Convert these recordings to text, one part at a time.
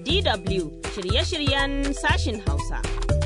DW shirye-shiryen sashin Hausa.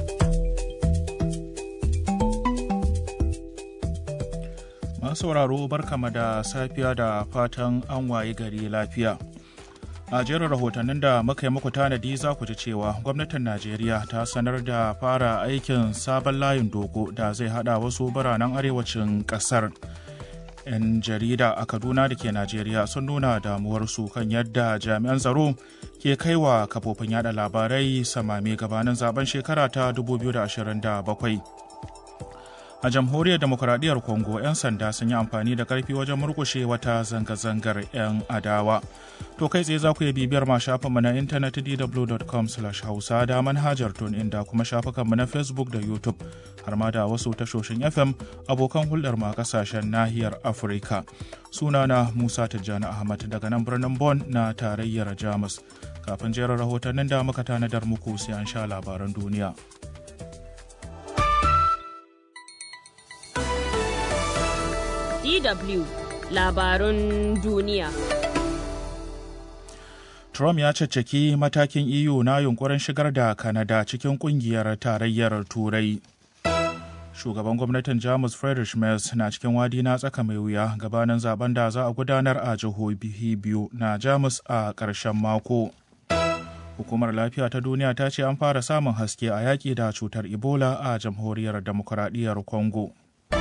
Masu sauraro barkama da safiya da fatan an wayi gari lafiya. A jerin rahotannin da muka yi muku tanadi za ku ji cewa gwamnatin Najeriya ta sanar da fara aikin sabon layin dogo da zai hada wasu biranen arewacin kasar. 'Yan jarida a Kaduna da ke Najeriya sun nuna damuwarsu kan yadda jami'an tsaro ke kaiwa kafofin yada labarai samame gabanin zaben shekara ta 2027. a jamhuriyar demokuraɗiyyar congo 'yan sanda sun yi amfani da karfi wajen murkushe wata zanga-zangar 'yan adawa to kai tsaye za ku iya bibiyar ma shafinmu na intanet dw.com hausa da manhajar tun inda kuma shafukanmu na facebook da youtube har ma da wasu tashoshin fm abokan hulɗar ma kasashen nahiyar afirka sunana musa tijjani ahmad daga nan birnin Bon na tarayyar jamus kafin jerin rahotannin da muka tanadar muku sai an sha labaran duniya DW labarun duniya. Trump ya caccaki matakin EU na yunkurin shigar da Canada cikin kungiyar tarayyar Turai. Shugaban gwamnatin Jamus Friedrich Merz na cikin wadi na tsaka mai wuya gabanin zaben da za a gudanar a jihohi biyu na Jamus a ƙarshen mako. Hukumar Lafiya ta Duniya ta ce an fara samun haske a yaƙi da cutar Ebola a jamhuriyar Demokuraɗiyyar Congo.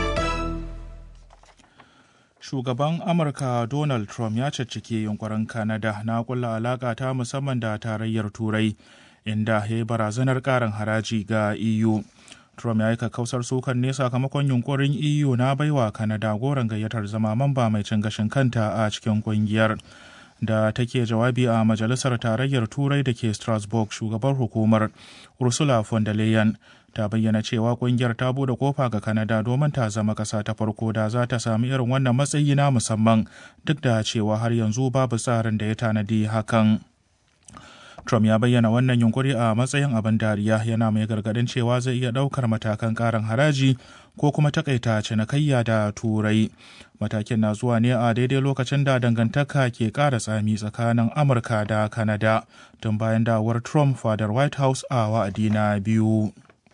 shugaban amurka donald trump ya caccike yunkurin canada na kulla alaka ta musamman da tarayyar turai inda ya yi barazanar karin haraji ga eu trump ya yi kakkausar sukan ne sakamakon yunkurin eu na baiwa canada goron gayyatar zama mamba mai cin gashin kanta a cikin kungiyar da take jawabi a majalisar tarayyar turai da ke strasbourg shugabar hukumar ursula von der leyen ta bayyana cewa kungiyar ta bude kofa ga Canada domin ta zama kasa ta farko da za ta sami irin wannan matsayi na musamman duk da cewa har yanzu babu tsarin da ya tanadi hakan. Trump ya bayyana wannan yunkuri a matsayin abin dariya yana mai gargadin cewa zai iya ɗaukar matakan ƙarin haraji ko kuma takaita cinikayya da turai. Matakin na zuwa ne a daidai lokacin da dangantaka ke ƙara tsami tsakanin Amurka da Canada tun bayan dawar Trump fadar White House a wa'adi na biyu.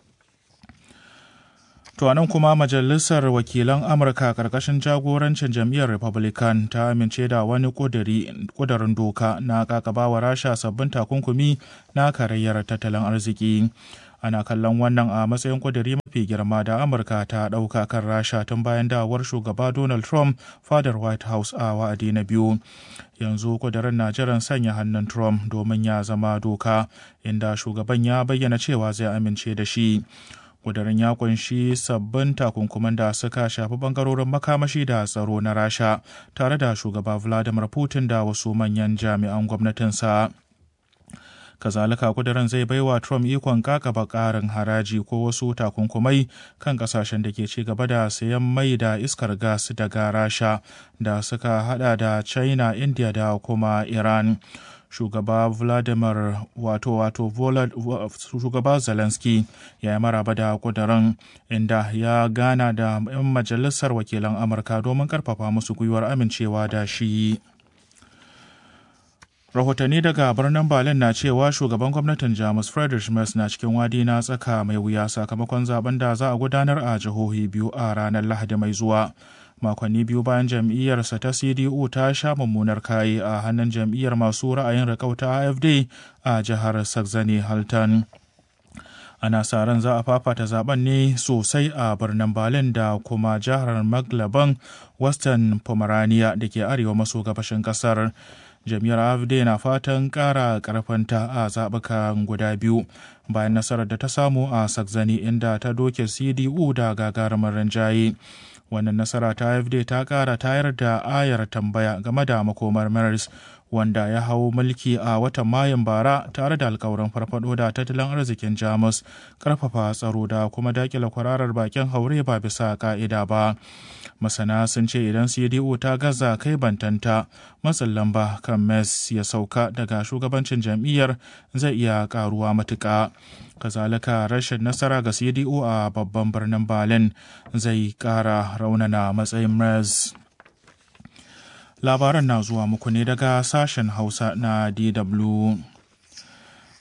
To nan kuma Majalisar Wakilan Amurka ƙarƙashin jagorancin jam'iyyar Republican ta amince da wani ƙudurin doka na ƙaƙabawa Rasha sabbin takunkumi na karayyar tattalin arziki. Ana kallon wannan a matsayin ƙuduri mafi girma da Amurka ta ɗauka kan Rasha tun bayan dawar shugaba Donald Trump fadar White House a wa'adi na biyu. Yanzu ƙudurin na jiran sanya hannun Trump domin ya zama doka, inda shugaban ya bayyana cewa zai amince da shi. kudirin ya kunshi sabbin takunkuman da suka shafi bangarorin makamashi da tsaro na rasha tare da shugaba vladimir putin da wasu manyan jami'an gwamnatinsa kazalika kudirin zai baiwa trump ikon kakaba karin haraji ko wasu takunkumai kan kasashen da ke ci gaba da sayan mai da iskar gas daga rasha da suka hada da china india da kuma iran shugaba vladimir wato wato shugaba zelensky ya yi maraba da kudurin inda ya gana da 'yan majalisar wakilan amurka domin karfafa musu gwiwar amincewa da shi rahotanni daga birnin berlin na cewa shugaban gwamnatin jamus friedrich merz na cikin wadi na tsaka mai wuya sakamakon zaben da za a gudanar a jihohi biyu a ranar lahadi mai zuwa makonni biyu bayan jam'iyyarsa ta cdu ta sha mummunar kayi a hannun jam'iyyar masu ra'ayin rikauta afd a jihar saxony halton ana sa ran za a fafata zaben ne sosai a birnin berlin da kuma jihar maglaban western pomerania da ke arewa maso gabashin kasar jam'iyyar afd na fatan kara karfanta a zaɓukan guda biyu bayan nasarar da ta samu a saxony inda ta doke cdu da gagarumin rinjaye wannan nasara ta AFD ta kara tayar da ayar tambaya game da makomar Maris wanda ya hau mulki a watan Mayun bara tare da alkawarin farfado da tattalin arzikin Jamus, karfafa tsaro da kuma dakila kwararar bakin haure ba bisa ka'ida ba. Masana sun ce idan CDU ta gaza kai bantanta matsin lamba kan Mes ya sauka daga shugabancin jam'iyyar zai iya karuwa matuƙa. kazalika rashin nasara ga CDU a babban birnin Berlin zai ƙara raunana matsayin Merz. Labaran na zuwa muku ne daga sashen Hausa na DW.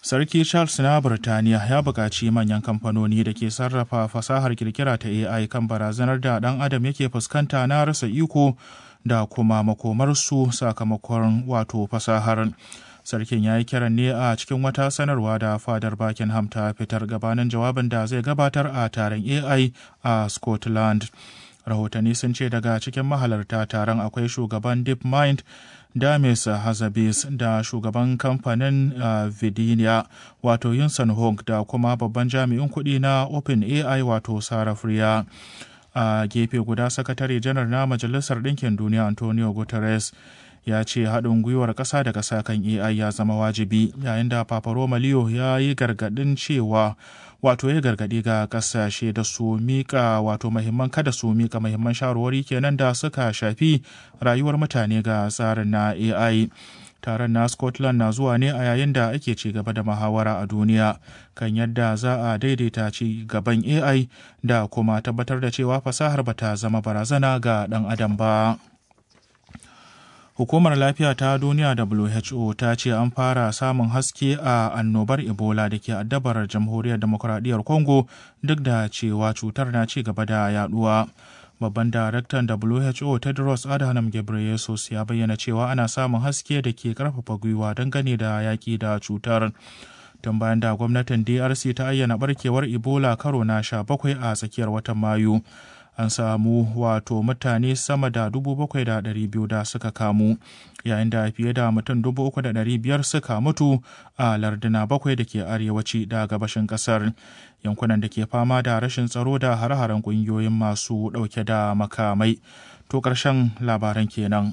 Sarki Charles na Birtaniya ya buƙaci manyan kamfanoni da ke sarrafa fasahar kirkira ta AI kan barazanar da ɗan adam yake fuskanta na rasa iko da kuma makomarsu sakamakon wato fasahar. Sarkin ya yi kiran ne a cikin wata sanarwa da fadar Buckingham ta fitar gabanin jawabin da zai gabatar a taron AI a Scotland. Rahotanni sun ce daga cikin mahalarta taron akwai shugaban DeepMind Damis Hazabis da shugaban kamfanin uh, Vidinia wato Yunsan Hong da kuma babban jami'in kuɗi na OpenAI wato Sarah Freer. A uh, gefe guda sakatare janar na Majalisar Ɗinkin Duniya Antonio Guterres ya ce haɗin gwiwar ƙasa da ƙasa kan AI ya zama wajibi yayin da Papa Roma Leo ya yi gargaɗin cewa wato ya gargaɗi ga ƙasashe da su mika wato mahimman kada su mika mahimman shawarwari kenan da suka shafi rayuwar mutane ga tsarin na AI. Taron na Scotland na zuwa ne a yayin da ake ci gaba da muhawara a duniya kan yadda za a daidaita ci gaban AI da kuma tabbatar da cewa fasahar bata zama barazana ga ɗan adam ba. Hukumar Lafiya ta Duniya WHO ta ce an fara samun haske a annobar Ebola da ke addabar Jamhuriyar Demokuraɗiyyar Congo duk da cewa cutar na ci gaba da yaduwa. Babban daraktan WHO Tedros Adhanom Ghebreyesus ya bayyana cewa ana samun haske da ke karfafa gwiwa dangane da yaƙi da cutar. Tun bayan da gwamnatin DRC ta ayyana barkewar Ebola karo na sha bakwai a tsakiyar watan Mayu. an samu wato mutane sama da dubu bakwai da ɗari biyu da suka kamu yayin da fiye da mutum dubu uku da ɗari biyar suka mutu a larduna bakwai da ke arewaci da gabashin ƙasar yankunan da ke fama da rashin tsaro da hare-haren ƙungiyoyin masu ɗauke da makamai to ƙarshen labaran kenan.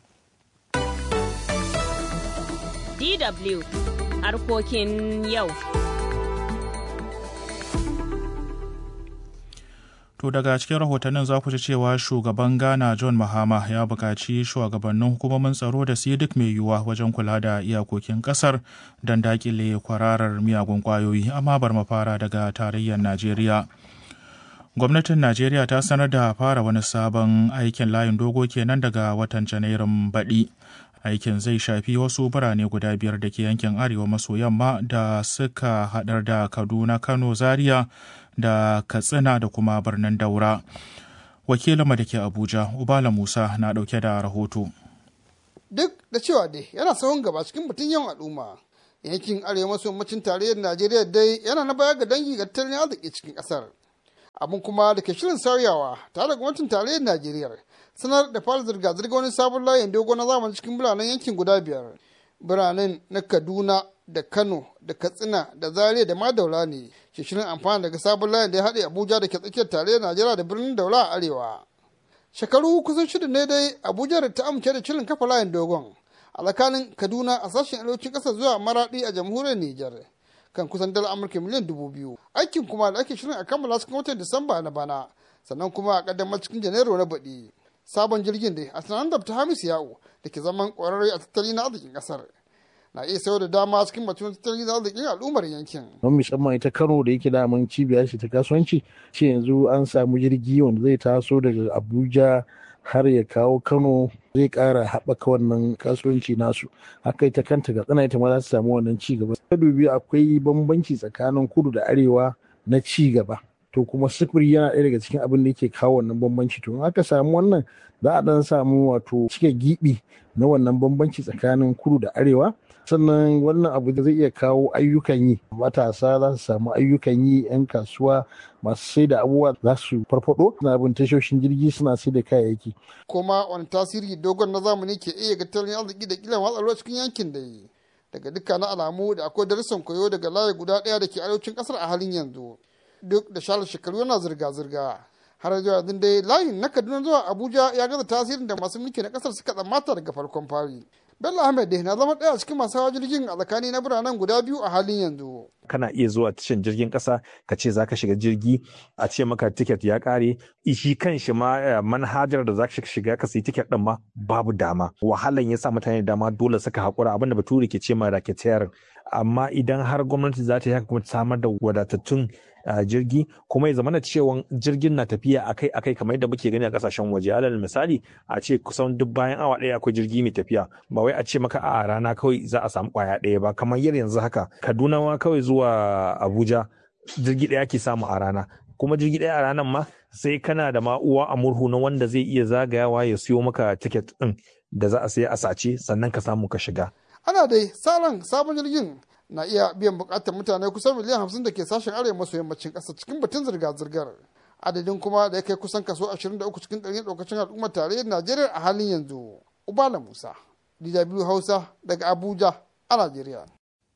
DW harkokin yau. To daga cikin rahotannin za ku ji cewa shugaban Ghana John Mahama ya buƙaci shugabannin hukumomin tsaro da su yi duk mai yiwuwa wajen kula da iyakokin ƙasar don daƙile kwararar miyagun ƙwayoyi amma bar mafara daga tarayyar Najeriya. Gwamnatin Najeriya ta sanar da fara wani sabon aikin layin dogo kenan daga watan Janairun baɗi. Aikin zai shafi wasu birane guda biyar da ke yankin arewa maso yamma da suka haɗar da Kaduna, Kano, Zaria da katsina da kuma birnin daura wakilinmu da ke abuja ubala musa na dauke da rahoto duk da cewa dai yana sahun gaba cikin batun yawan al'umma yankin arewa maso yammacin tarayyar najeriya dai yana na baya ga dangi ga tattalin arziki cikin kasar abin kuma da ke shirin sauyawa tare da gwamnatin tarayyar najeriya sanar da fara zirga-zirga wani sabon layin dogo na zamani cikin biranen yankin guda biyar biranen na kaduna da kano da katsina da zaria da ma daula ne ke shirin amfani daga sabon layin da ya haɗe abuja da ke tsakiyar tarayyar najeriya da birnin daula a arewa shekaru kusan shida ne dai abuja da ta amince da shirin kafa layin dogon a tsakanin kaduna a sashen arewacin ƙasar zuwa maraɗi a jamhuriyar nijar kan kusan dala amurka miliyan dubu biyu aikin kuma da ake shirin a kammala cikin watan disamba na bana sannan kuma a ƙaddamar cikin janairu na baɗi sabon jirgin dai a tunanin da ta hamisu yawo da ke zaman ƙwararre a tattalin arzikin ƙasar na iya sayar da dama cikin batun tattalin arzikin al'ummar yankin. Don musamman ita Kano da yake daman cibiya ce ta kasuwanci, ce yanzu an samu jirgi wanda zai taso daga Abuja har ya kawo Kano zai ƙara haɓaka wannan kasuwanci nasu. Haka ita kanta ga tsana ita ma za su samu wannan ci gaba. Ta dubi akwai bambanci tsakanin kudu da arewa na ci gaba. To kuma sufuri yana ɗaya daga cikin abin da yake kawo wannan bambanci. To in aka samu wannan za a ɗan samu wato cike giɓi na wannan bambanci tsakanin kudu da arewa. sannan wannan abu da zai iya kawo ayyukan yi matasa za su samu ayyukan yi 'yan kasuwa masu sai da abubuwa za su farfado suna bin tashoshin jirgi suna sai da kayayyaki kuma wani tasiri dogon na zamani ke iya ga tattalin arziki da kilan watsa cikin yankin da yi daga dukkanin alamu da akwai darussan koyo daga layi guda ɗaya da ke arewacin ƙasar a halin yanzu duk da shalar shekaru yana zirga-zirga har zuwa yanzu dai layin na kaduna zuwa abuja ya gaza tasirin da masu mulki na ƙasar suka tsammata daga farkon fari Bello Ahmed dai na zama ɗaya cikin masu hawa jirgin a tsakani na biranen guda biyu a halin yanzu. Kana iya zuwa tashan jirgin ƙasa ka ce za ka shiga jirgi a ce maka tiket ya ƙare shi kan shi ma manhajar da za ka shiga ka sayi tiket ɗin ma babu dama. Wahalan ya sa mutane dama dole suka haƙura abin da bature ke ce ma racketeer amma idan har gwamnati za ta yi haka kuma ta samar da wadatattun jirgi kuma ya zamana cewa jirgin na tafiya akai akai kamar yadda muke gani a kasashen waje alal misali a ce kusan duk bayan awa ɗaya akwai jirgi mai tafiya ba wai a ce maka a rana kawai za a samu kwaya ɗaya ba kamar yadda yanzu haka kaduna ma kawai zuwa abuja jirgi ɗaya ke samu a rana kuma jirgi ɗaya a ranar ma sai kana da ma uwa a murhu na wanda zai iya zagayawa ya siyo maka tiket ɗin da za a saya a sace sannan ka samu ka shiga. Ana dai salon sabon jirgin na iya biyan bukatar mutane kusan miliyan hamsin da ke sashen arewa maso yammacin ƙasa cikin batun zirga-zirgar. Adadin kuma da ya kai kusan kaso 23 cikin ɗari ɗaukacin al'ummar tarayyar Najeriya a halin yanzu. Ubala Musa, DW Hausa daga Abuja a Najeriya.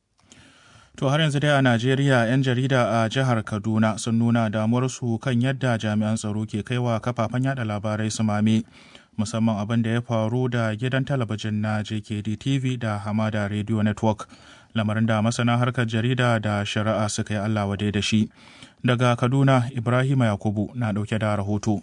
To har yanzu dai a Najeriya 'yan jarida a jihar Kaduna sun nuna damuwarsu kan yadda jami'an tsaro ke kaiwa kafafen yada labarai su mame. musamman abin da ya faru da gidan talabijin na JKD TV da Hamada Radio Network. Lamarin da masana harkar jarida da shari'a suka yi Allah wadai da shi. Daga Kaduna, Ibrahim Yakubu na ɗauke da rahoto.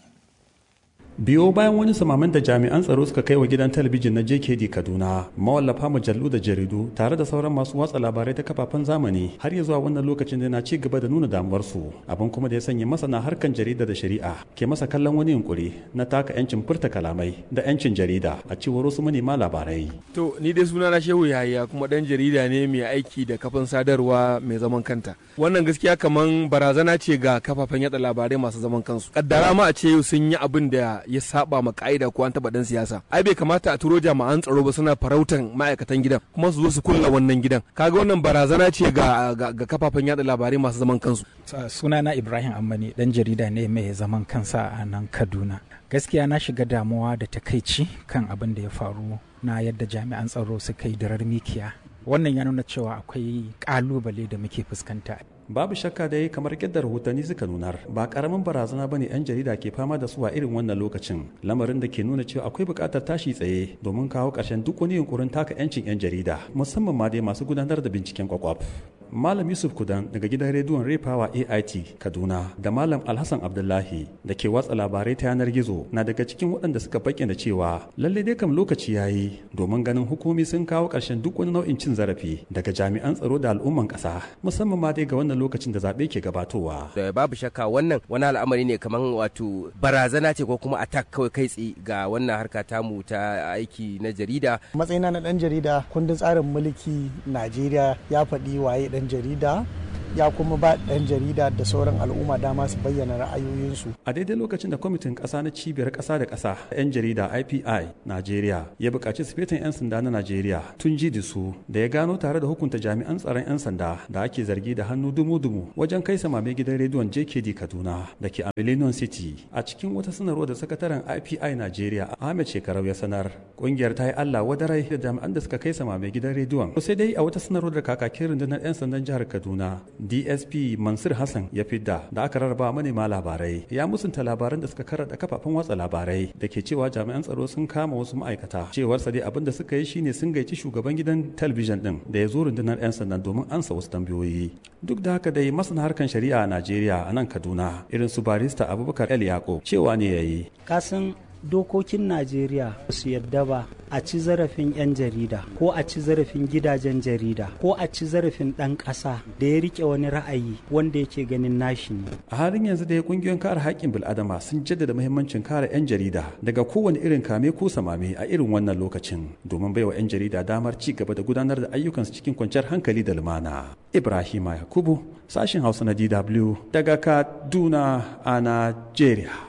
biyo bayan wani samaman da jami'an tsaro suka kai wa gidan talabijin na jkd kaduna mawallafa mujallu da jaridu tare da sauran masu watsa labarai ta kafafen zamani har ya zuwa wannan lokacin da na ci gaba da nuna damuwarsu abin kuma da ya sanya masana harkan jarida da shari'a ke masa kallon wani yunkuri na taka yancin furta kalamai da yancin jarida a cewar wasu manema labarai to ni dai suna na shehu yahaya kuma dan jarida ne mai aiki da kafin sadarwa mai zaman kanta wannan gaskiya kaman barazana ce ga kafafen yada labarai masu zaman kansu kaddara ma a ce yau sun yi abin da ya saba ma ka'ida ko an taba dan siyasa ai bai kamata a turo jami'an tsaro ba suna farautan ma'aikatan gidan kuma su zo su kulla wannan gidan kaga wannan barazana ce ga ga kafafen yada labarai masu zaman kansu sunana Ibrahim Ammani dan jarida ne mai zaman kansa a nan Kaduna gaskiya na shiga damuwa da takaici kan abin da ya faru na yadda jami'an tsaro suka yi darar mikiya wannan ya nuna cewa akwai kalubale da muke fuskanta babu shakka da yi kamar yadda rahotanni suka nunar ba karamin barazana bane yan jarida ke fama da su a irin wannan lokacin lamarin da ke nuna cewa akwai buƙatar tashi tsaye domin kawo ƙarshen duk wani yunkurin taka yancin yan jarida musamman ma dai masu gudanar da binciken kwakwaf Malam Yusuf Kudan daga gidan rediyon Repawa AIT Kaduna da Malam Alhassan Abdullahi da ke watsa labarai ta yanar gizo na daga cikin waɗanda suka bayyana cewa lallai dai kam lokaci yayi domin ganin hukumi sun kawo ƙarshen duk wani nau'in cin zarafi daga jami'an tsaro da al'umman ƙasa musamman ma dai ga wannan lokacin da zaɓe ke gabatowa. Da babu shakka wannan wani al'amari ne kamar wato barazana ce ko kuma attack kawai kai tsaye ga wannan harka tamu ta aiki na jarida. Matsayina na ɗan jarida kundin tsarin mulki Najeriya ya faɗi waye ɗan jarida ya kuma ba ɗan jarida da sauran al'umma dama su bayyana ra'ayoyinsu. A daidai lokacin da kwamitin ƙasa na cibiyar ƙasa da ƙasa 'yan jarida IPI Najeriya ya buƙaci sifetin 'yan sanda na Najeriya tun ji da su da ya gano tare da hukunta jami'an tsaron 'yan sanda da ake zargi da hannu dumu-dumu wajen kai samame gidan rediyon JKD Kaduna da ke a Millennium City. A cikin wata sanarwa da sakataren IPI Najeriya Ahmed Shekarau ya sanar ƙungiyar ta yi Allah wadarai da jami'an da suka kai samame gidan rediyon. Sai dai a wata sanarwar da kakakin rundunar 'yan sandan jihar Kaduna dsp mansur hassan ya fidda da aka rarraba manema labarai ya musunta labaran da suka karanta kafafen watsa labarai da ke cewa jami'an tsaro sun kama wasu ma'aikata cewar sa dai abin da suka yi shine sun gaici shugaban gidan talabijin din da ya zo rundunar 'yan sandan domin ansa wasu tambayoyi duk da haka dai masana harkan shari'a a najeriya a nan kaduna irin su barista abubakar el yako cewa ne ya yi kasan dokokin najeriya su yadda ba a ci zarafin 'yan jarida ko a ci zarafin gidajen jarida ko a ci zarafin ɗan ƙasa da ya rike wani ra'ayi wanda yake ganin nashi ne a halin yanzu dai kungiyoyin kare haƙƙin bil'adama sun jaddada muhimmancin kare 'yan jarida daga kowane irin kame ko samame a irin wannan lokacin domin baiwa 'yan jarida damar ci gaba da gudanar da ayyukansu cikin kwanciyar hankali da lumana ibrahima yakubu sashin hausa na dw daga kaduna a najeriya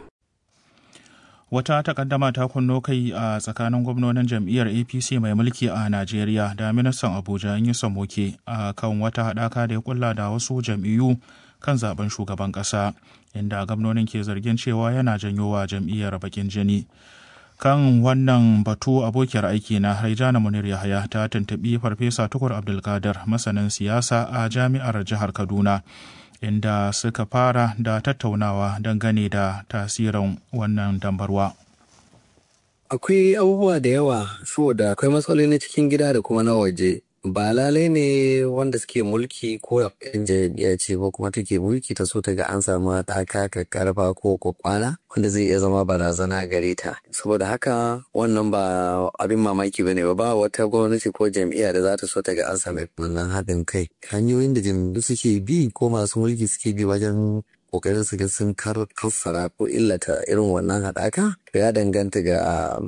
wata takaddama ta kunno kai a tsakanin gwamnonin jam'iyyar apc mai mulki a najeriya da ministan abuja yi samoke a kan wata haɗaka da ya kulla da wasu jam'iyyu kan zaben shugaban ƙasa inda gwamnonin ke zargin cewa yana janyo wa jam'iyyar bakin jini kan wannan batu abokiyar aiki na haijana munir yahaya ta tuntuɓi farfesa tukur abdulkadir masanin siyasa a jami'ar jihar kaduna inda suka fara da tattaunawa dangane da tasirin wannan dambarwa. Akwai abubuwa da yawa saboda akwai matsaloli na cikin gida da kuma na waje. ba lalai ne wanda suke mulki ko yan jam'iyya ce ko kuma take mulki ta so ta ga an samu haɗaka karfa ko kwakwana wanda zai iya zama barazana gare ta saboda haka wannan ba abin mamaki bane ba ba wata gwamnati ko jam'iyya da za ta so ta ga an samu wannan haɗin kai hanyoyin da jam'iyyu suke bi ko masu mulki suke bi wajen kokarin su ga sun kassara ko illata irin wannan haɗaka ya danganta ga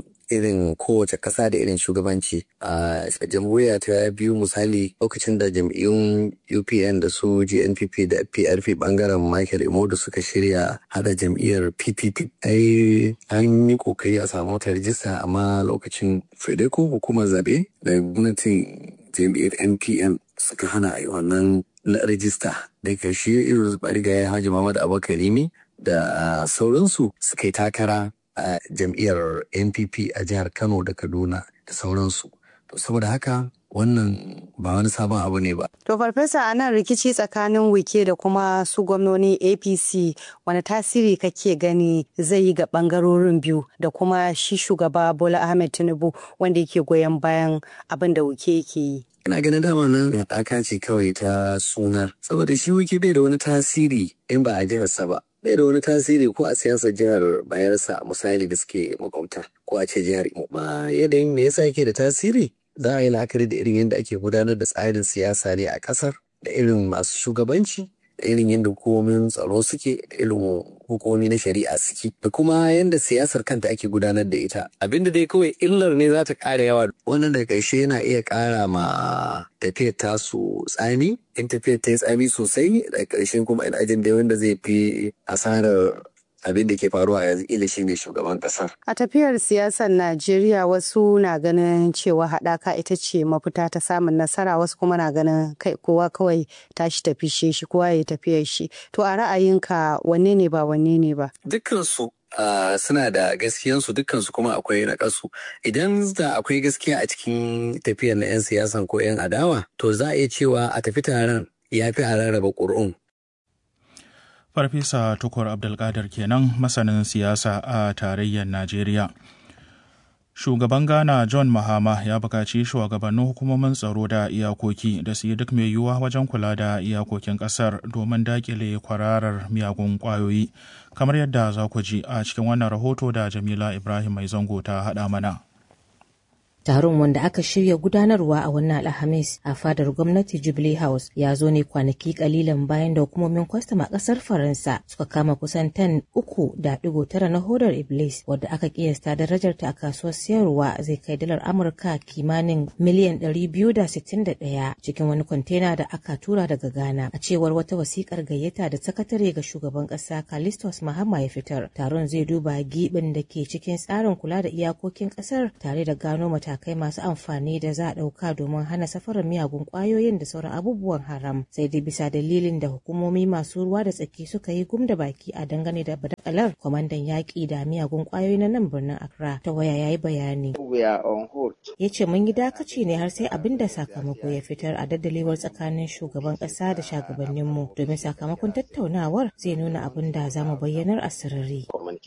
irin kowace ƙasa da irin shugabanci a jamhuriya ta biyu misali lokacin da jam'iyyun upn da su gnpp da prp bangaren michael imodu suka shirya hada jam'iyyar ppp ai an yi kokari a samu wata rijista amma lokacin fedeco hukumar zabe da gwamnatin jam'iyyar npn suka hana a yi wannan rijista da karshe irin barigayen hajji muhammad abakarimi da sauransu suka yi takara a jam'iyyar npp a jihar kano da kaduna da sauransu to saboda haka wannan ba wani sabon abu ne ba to farfesa a nan rikici tsakanin wike da kuma su gwamnoni apc wani tasiri kake gani zai yi ga bangarorin biyu da kuma shi shugaba bola ahmed tinubu wanda yake goyon bayan abin da wike yake yi ina ganin dama nan haɗaka ce kawai ta sunar saboda shi wike bai da wani tasiri in ba a jiharsa ba bai da wani tasiri ko a siyasar jihar bayarsa misali da suke makwabta ko a ce jihar imo ba yanayin me yasa yake da tasiri za a yi la'akari da irin yadda ake gudanar da tsarin siyasa ne a ƙasar da irin masu shugabanci da irin yadda hukumomin tsaro suke da irin hukumomi na shari'a suke da kuma yadda siyasar kanta ake gudanar da ita abinda dai kawai illar ne za ta ƙara yawa wannan da ƙarshe yana iya ƙara ma tafiyar tasu tsami in tafiyar ta yi tsami sosai da ƙarshen kuma ina jin dai wanda zai fi asarar abin da ke faruwa yanzu ila shi ne shugaban kasar. A tafiyar siyasar Najeriya wasu na ganin cewa haɗaka ita ce mafita ta samun nasara wasu kuma na ganin kai kowa kawai tashi tafi shi kowa ya tafiyar shi. To a ra'ayinka wanne ne ba wanne ne ba? Dukkansu Uh, suna da gaskiyansu dukkansu kuma akwai naƙasu idan da akwai gaskiya a cikin tafiyar na 'yan siyasan ko 'yan adawa to za a iya cewa a tafi taron ya fi a rarraba ƙuri'un Farfesa Tukur Abdulkadir kenan masanin siyasa a tarayyar Najeriya. Shugaban Ghana John Mahama ya buƙaci shugabannin hukumomin tsaro da iyakoki da su yi duk mai yiwuwa wajen kula da iyakokin ƙasar domin daƙile kwararar miyagun ƙwayoyi, kamar yadda za ku ji a cikin wannan rahoto da Jamila Ibrahim Mai Zango ta haɗa mana. Taron wanda aka shirya gudanarwa a wannan Alhamis a fadar gwamnati Jubilee House ya zo ne kwanaki kalilan bayan da hukumomin kwastam a kasar Faransa suka kama kusan tan uku da digo tara na hodar Iblis wadda aka kiyasta darajarta a kasuwar sayarwa zai kai dalar Amurka kimanin miliyan ɗari biyu da sittin da ɗaya cikin wani kwantena da aka tura daga Ghana a cewar wata wasikar gayyata da sakatare ga shugaban ƙasa Kalistos Mahama ya fitar. Taron zai duba giɓin da ke cikin tsarin kula da iyakokin ƙasar tare da gano mata matakai masu amfani da za a ɗauka domin hana safarar miyagun ƙwayoyin da sauran abubuwan haram sai dai bisa dalilin da hukumomi masu ruwa da tsaki suka yi gum da baki a dangane da badakalar kwamandan yaƙi da miyagun ƙwayoyi na nan birnin accra ta waya ya yi bayani ya ce mun yi dakaci ne har sai abin da sakamako ya fitar a daddalewar tsakanin shugaban ƙasa da shugabanninmu domin sakamakon tattaunawar zai nuna abin da za mu bayyanar a sirri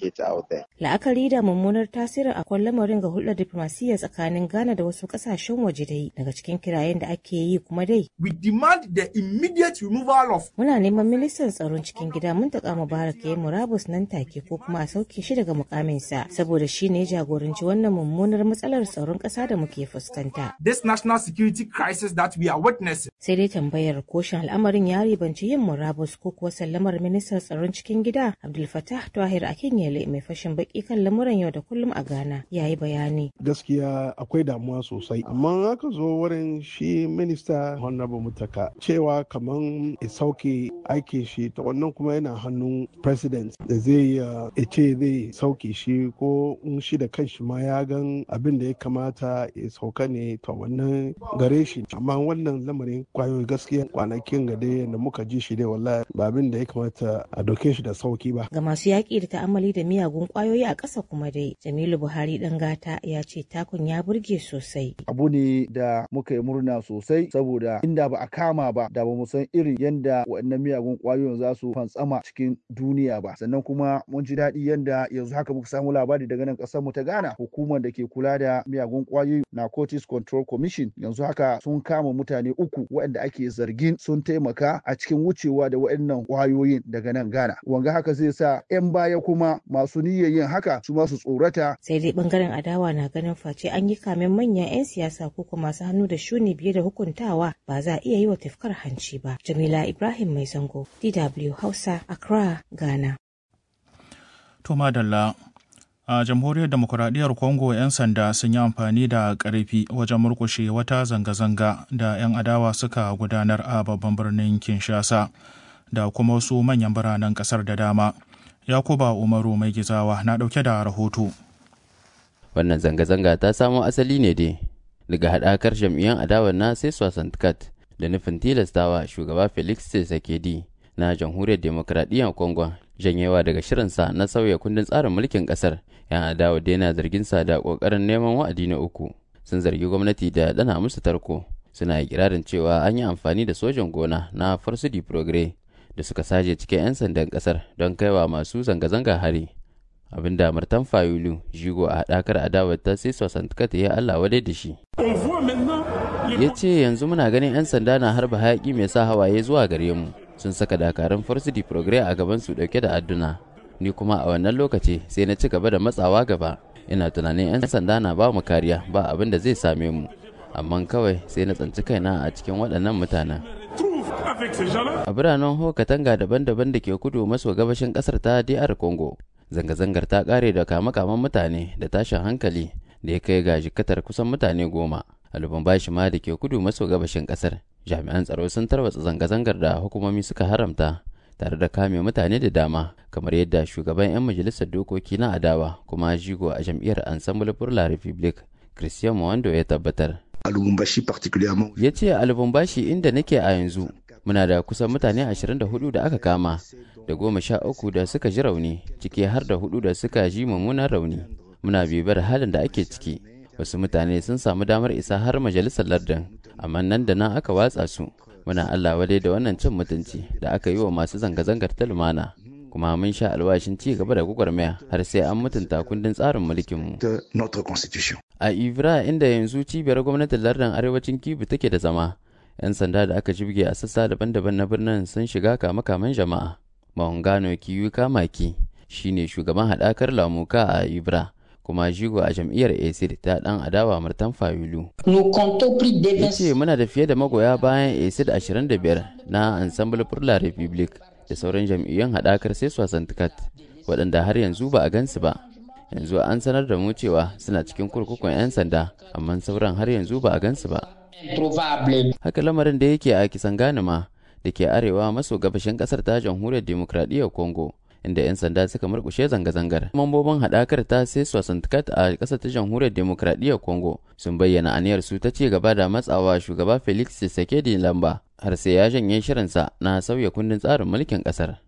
la'akari da mummunar tasirin akwai lamarin ga hulɗar diflomasiyya tsakanin tsakanin Ghana da wasu kasashen waje dai daga cikin kirayen da ake yi kuma dai. We demand the immediate removal of. Muna neman ministan tsaron cikin gida Muntaka Mubarak ya murabus nan take ko kuma a sauke shi daga mukaminsa saboda shi ne jagoranci wannan mummunar matsalar tsaron ƙasa da muke fuskanta. This national security crisis that we are witnessing. Sai dai tambayar koshin al'amarin ya ribanci yin murabus ko kuwa sallamar ministan tsaron cikin gida Abdul Fattah Tahir Akinyele mai fashin baki kan lamuran yau da kullum a Ghana ya yi bayani. Gaskiya akwai damuwa sosai amma aka zo wurin shi minista honorable mutaka cewa kaman ya sauke aikin shi ta wannan kuma yana hannun president da zai ya ce zai sauke shi ko in shi da kanshi ma ya gan abin da ya kamata ya sauka ne ta wannan gare shi amma wannan lamarin kwayoyi gaskiya kwanakin ga dai da muka ji shi dai wallahi ba abin da ya kamata a doke shi da sauki ba ga masu yaƙi da ta'amali da miyagun kwayoyi a ƙasa kuma dai jamilu buhari dan gata ya ce takun ya burge sosai. Abu ne da muka yi murna sosai saboda inda ba a kama ba da ba mu san irin yadda waɗannan miyagun ƙwayoyin za su fantsama cikin duniya ba sannan kuma mun ji daɗi yadda yanzu haka muka samu labari daga nan ƙasar mu ta Ghana hukumar da ke kula da miyagun ƙwayoyi Narcotics Control Commission yanzu haka sun kama mutane uku waɗanda ake zargin sun taimaka a cikin wucewa da waɗannan ƙwayoyin daga nan Ghana wanga haka zai sa 'yan baya kuma masu niyyar yin haka su ma su tsorata sai dai bangaren adawa na ganin face an yi kamen manyan 'yan siyasa ko kuma masu hannu da shuni biye da hukuntawa ba za a iya yi wa tafkar hanci ba jamila ibrahim mai zango dw hausa accra ghana to madalla a jamhuriyar demokuraɗiyyar congo 'yan sanda sun yi amfani da ƙarfi wajen murkushe wata zanga-zanga da 'yan adawa suka gudanar a babban birnin kinshasa da kuma wasu manyan biranen ƙasar da dama yakuba umaru mai gizawa na ɗauke da rahoto wannan zanga-zanga ta samo asali ne dai daga haɗakar jam'iyyar adawar na sai swasantikat da nufin tilastawa shugaba felix tshisekedi na jamhuriyar demokradiyyar congo janyewa daga shirinsa na sauya kundin tsarin mulkin ƙasar yan adawa dai na zargin sa da ƙoƙarin neman wa'adi na uku sun zargi gwamnati da dana musu tarko suna ikirarin cewa an yi amfani da sojan gona na farsudi progre da suka saje cikin 'yan sandan ƙasar don kaiwa masu zanga-zanga hari abin da martan fayulu jigo a haɗakar adawar ta sai sosantikata ya Allah wadai da shi ya ce yanzu muna ganin 'yan sanda na harba hayaƙi mai sa hawaye zuwa gare mu sun saka dakarun farsidi progre a gaban su ɗauke da adduna ni kuma a wannan lokaci sai na ci gaba da matsawa gaba ina tunanin 'yan sanda na ba mu kariya ba abin da zai same mu amma kawai sai na tsanci kaina a cikin waɗannan mutanen a biranen hokatanga daban-daban da ke kudu maso gabashin ƙasar ta dr congo zanga-zangar ta kare da kama-kaman mutane da tashin hankali da ya kai ga jikatar kusan mutane goma a lubumbashi ma da ke kudu maso gabashin kasar jami'an tsaro sun tarwatsa zanga-zangar da hukumomi suka haramta tare da kame mutane da dama kamar yadda shugaban 'yan majalisar dokoki na adawa kuma jigo a jam'iyyar ensemble pour la republique christian mwando ya tabbatar ya ce a lubumbashi inda nake a yanzu muna da kusan mutane 24 da aka kama da goma sha uku da suka ji rauni ciki har da hudu da suka ji mummunan rauni muna bibar halin da ake ciki wasu mutane sun samu damar isa har majalisar lardin amma nan da nan aka watsa su muna allah wadai da wannan cin mutunci da aka yi wa masu zanga-zangar ta lumana kuma mun sha alwashin ci gaba da gwagwarmaya har sai an mutunta kundin tsarin mulkinmu a ivra inda yanzu cibiyar gwamnatin lardin arewacin kibu take da zama 'yan sanda da aka jibge a sassa daban-daban na birnin sun shiga kama-kaman jama'a Mahungano Kiyuka Maki shine shugaban haɗakar lamuka a Ibra kuma jigo a jam'iyyar ACD ta ɗan adawa Martan Fayulu. Ya ce muna da fiye da magoya bayan ACD 25 na Ensemble pour la Republique da sauran jam'iyyun haɗakar sai Swasantikat waɗanda har yanzu ba a gansu ba. Yanzu an sanar da mu cewa suna cikin kurkukun 'yan sanda amma sauran har yanzu ba a gansu ba. Haka lamarin da yake a kisan ganima da ke arewa maso gabashin kasar ta jamhuriyar demokradiyyar congo inda 'yan sanda suka murkushe zanga-zangar mambobin haɗakar ta sai sosantikat a ƙasar ta jamhuriyar demokradiyyar congo sun bayyana aniyar su ta ci gaba da matsawa shugaba felix tshisekedi lamba har sai ya janye shirinsa na sauya kundin tsarin mulkin ƙasar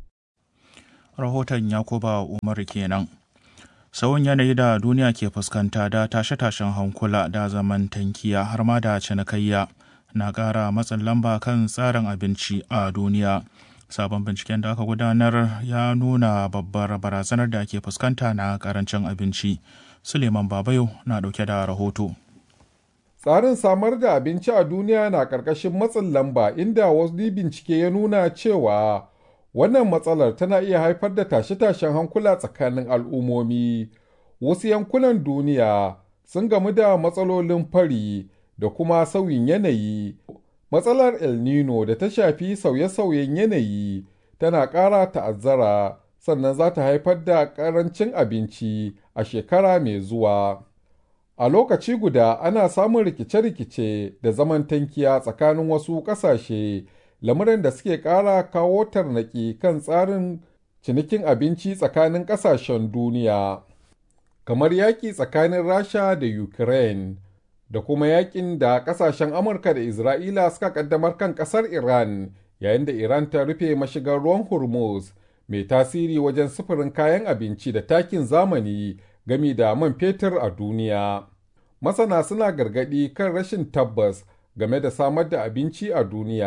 rahoton yakuba umar kenan sauyin yanayi da duniya ke fuskanta da tashe-tashen hankula da zaman tankiya har ma da cinikayya na ƙara matsin lamba kan tsarin abinci a duniya sabon binciken da aka gudanar ya nuna babbar barazanar da ke fuskanta na karancin abinci suleiman babayo na ɗauke da rahoto tsarin samar da abinci a duniya na ƙarƙashin matsin lamba inda wasu bincike ya nuna cewa wannan matsalar tana iya haifar da tashe-tashen hankula tsakanin al'ummomi wasu yankunan duniya sun gamu da matsalolin fari da kuma sauyin yanayi. Matsalar El Nino da ta shafi sauye-sauyen yanayi tana ƙara ta'azzara sannan za ta haifar da ƙarancin abinci a shekara mai zuwa. A lokaci guda ana samun rikice-rikice da zaman tankiya tsakanin wasu ƙasashe, lamuran da suke ƙara kawo tarnaƙi kan tsarin cinikin abinci tsakanin ƙasashen duniya, kamar yaƙi tsakanin Rasha da Ukraine. da kuma yakin da kasashen Amurka da Isra'ila suka kaddamar kan kasar Iran yayin da Iran ta rufe mashigar ruwan Hormuz mai tasiri wajen sufurin kayan abinci da takin zamani gami da man fetur a duniya. Masana suna gargadi kan rashin tabbas game da samar da abinci a duniya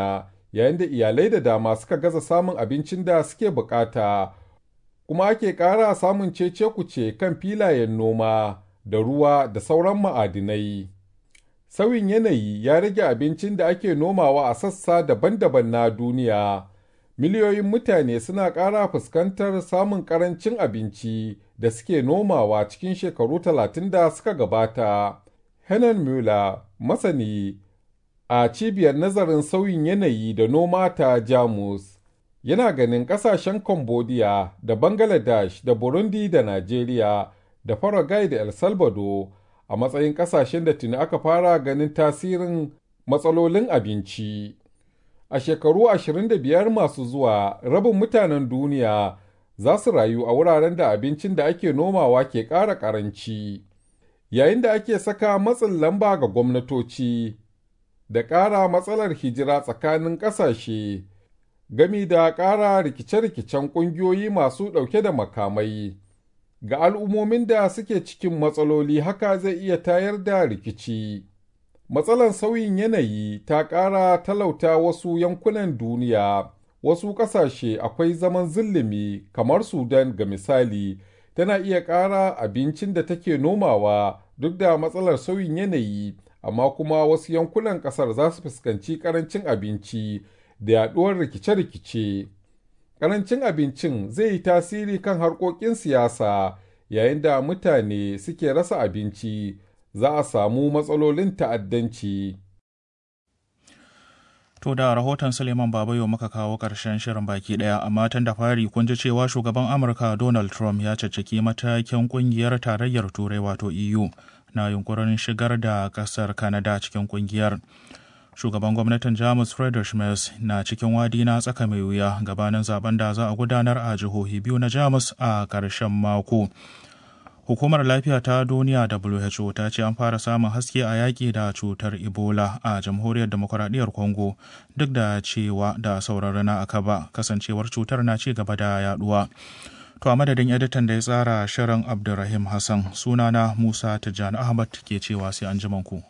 yayin da iyalai da dama suka gaza samun abincin da suke bukata, kuma ake ƙara samun cece kuce kan filayen noma da ruwa da sauran ma'adinai. Sauyin yanayi ya rage abincin da ake nomawa a sassa daban-daban na duniya. Miliyoyin mutane suna ƙara fuskantar samun ƙarancin abinci da suke nomawa cikin shekaru talatin da suka gabata. Helen Mueller, masani a cibiyar nazarin sauyin yanayi da noma ta Jamus, yana ganin ƙasashen Cambodia da Bangladesh da Burundi da Najeriya da Paraguay da El Salvador a matsayin ƙasashen da tuni aka fara ganin tasirin matsalolin abinci. A shekaru 25 masu zuwa, rabin mutanen duniya za su rayu a wuraren da abincin da ake nomawa ke ƙara ƙaranci. Yayin da ake saka matsin lamba ga gwamnatoci da ƙara matsalar hijira tsakanin ƙasashe, gami da ƙara rikice-rikicen ƙungiyoyi masu ɗauke da makamai. Ga al'ummomin da suke cikin matsaloli haka zai iya tayar da rikici. Matsalar sauyin yanayi ta ƙara talauta wasu yankunan duniya, wasu ƙasashe akwai zaman zillimi kamar Sudan ga misali, tana iya ƙara abincin da take nomawa duk da matsalar sauyin yanayi, amma kuma wasu yankunan ƙasar za su fuskanci ƙarancin abinci da yaɗuwar rikice-rikice. Ƙarancin abincin zai yi tasiri kan harkokin siyasa yayin da mutane suke rasa abinci. za a samu matsalolin ta'addanci. To da rahoton Suleiman Babayo muka kawo ƙarshen shirin baki ɗaya, amma tun da fari kun ji cewa shugaban Amurka Donald Trump ya caccaki matakin ƙungiyar tarayyar Turai wato EU na yunkurin shigar da ƙasar Canada cikin ƙungiyar. Shugaban gwamnatin Jamus Friedrich Merz na cikin wadi na tsaka mai wuya gabanin zaben da za a gudanar a jihohi biyu na Jamus a ƙarshen mako. Hukumar Lafiya ta Duniya WHO ta ce an fara samun haske a yaƙi da cutar Ebola a Jamhuriyar Demokuraɗiyyar Congo duk da cewa da sauran rana aka ba kasancewar cutar na ci gaba da yaduwa. To a madadin editan da ya tsara shirin Abdulrahim Hassan sunana Musa Tijjani Ahmad ke cewa sai an ku.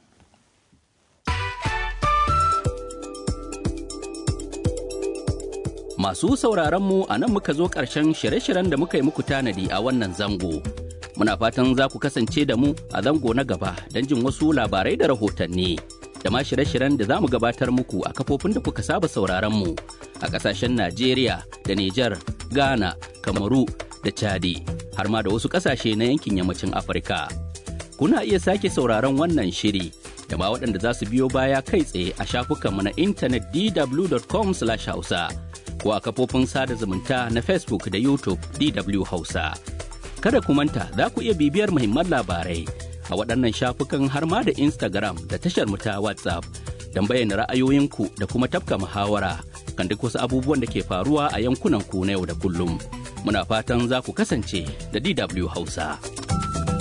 Masu sauraron mu a nan muka zo ƙarshen shirye-shiryen da muka yi muku tanadi a wannan zango. Muna fatan za ku kasance da mu a zango na gaba don jin wasu labarai da rahotanni. Da ma shirye-shiryen da za mu gabatar muku a kafofin da kuka saba sauraron mu a ƙasashen Najeriya da Nijar, Ghana, Kamaru da Chadi, har ma da wasu ƙasashe na yankin yammacin Afirka. Kuna iya sake sauraron wannan shiri da ma waɗanda za su biyo baya kai tsaye a shafukanmu na intanet dw.com/hausa. ko a kafofin sada zumunta na Facebook da YouTube DW Hausa. Kada ku manta za ku iya bibiyar muhimman labarai a waɗannan shafukan har ma da Instagram da tashar ta WhatsApp don bayyana ra'ayoyinku da kuma tafka muhawara kan duk wasu abubuwan da ke faruwa a yankunan ku na yau da kullum. Muna fatan za ku kasance da DW Hausa.